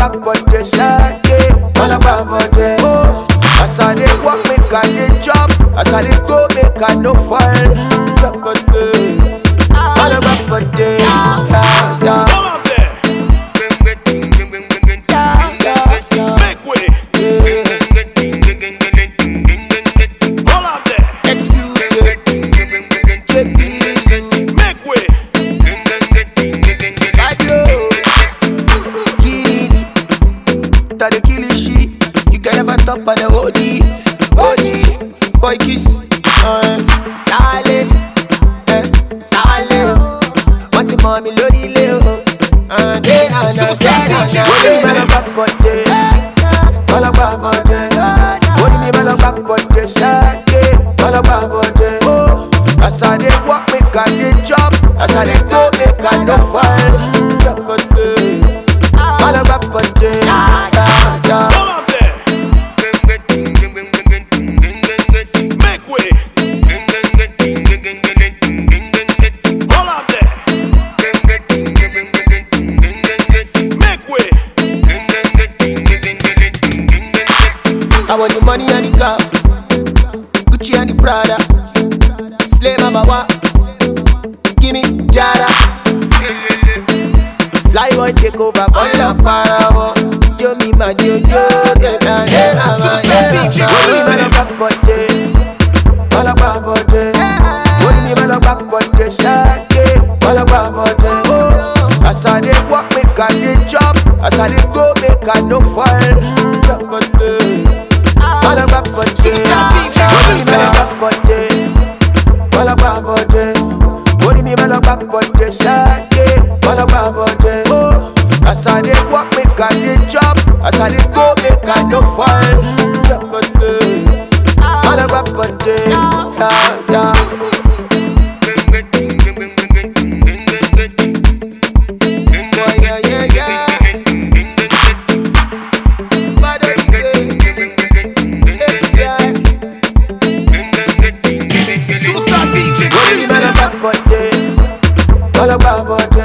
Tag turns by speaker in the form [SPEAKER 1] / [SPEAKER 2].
[SPEAKER 1] back body, shake it. All about body. Oh, as I dey walk, make I dey chop. As I dey go, make I no fall. Back body. All about body. Yeah, yeah.
[SPEAKER 2] All out there. Make way. All out there.
[SPEAKER 1] Exclusive. Check this.
[SPEAKER 2] Make way.
[SPEAKER 1] Adio. Kiriri. Tade kilishi. You can never top on the OD. OD. Boy kiss. Uh, Dale. Eh. Dale. Wọ́n ti mọ mi lórí ilé o. Àdé nànà kẹ́nà náà. Orí mi máa bá bọ̀dé. Ọlọ́gbà bọ̀dé. Orí mi máa bá bọ̀dé. Ṣáàkì. Ọlọ́gbà bọ̀dé. As I dey walk, make I dey chop. As I dey go, make I no fall. Bọ̀dé. Ọlọ́gbà bọ̀dé. Yeah, yeah.
[SPEAKER 2] All out there. Make way. All out there. Make way.
[SPEAKER 1] I want the money and the car, Gucci and the Prada, Slay Mama wa, gimme Jada. Fly boy take over, call la para wo. Yo mi ma yo yo, yeah yeah yeah.
[SPEAKER 3] Superstar DJ,
[SPEAKER 1] Money me no back body, all about body. Money me me no back body, shake it, all about body. As I dey walk, make I dey chop. As I dey go, make I no fall. Back body. All about body.
[SPEAKER 3] Superstar DJ,
[SPEAKER 1] Money me no back body, all about body. Money me me no back body, shake it, all about body. As I dey walk, make I dey chop. As I dey go, make I no fall. Back body. All about body. Yeah, yeah. Yeah, yeah, yeah. Body, yeah.
[SPEAKER 3] Superstar DJ,
[SPEAKER 1] Money me no back body, all about body.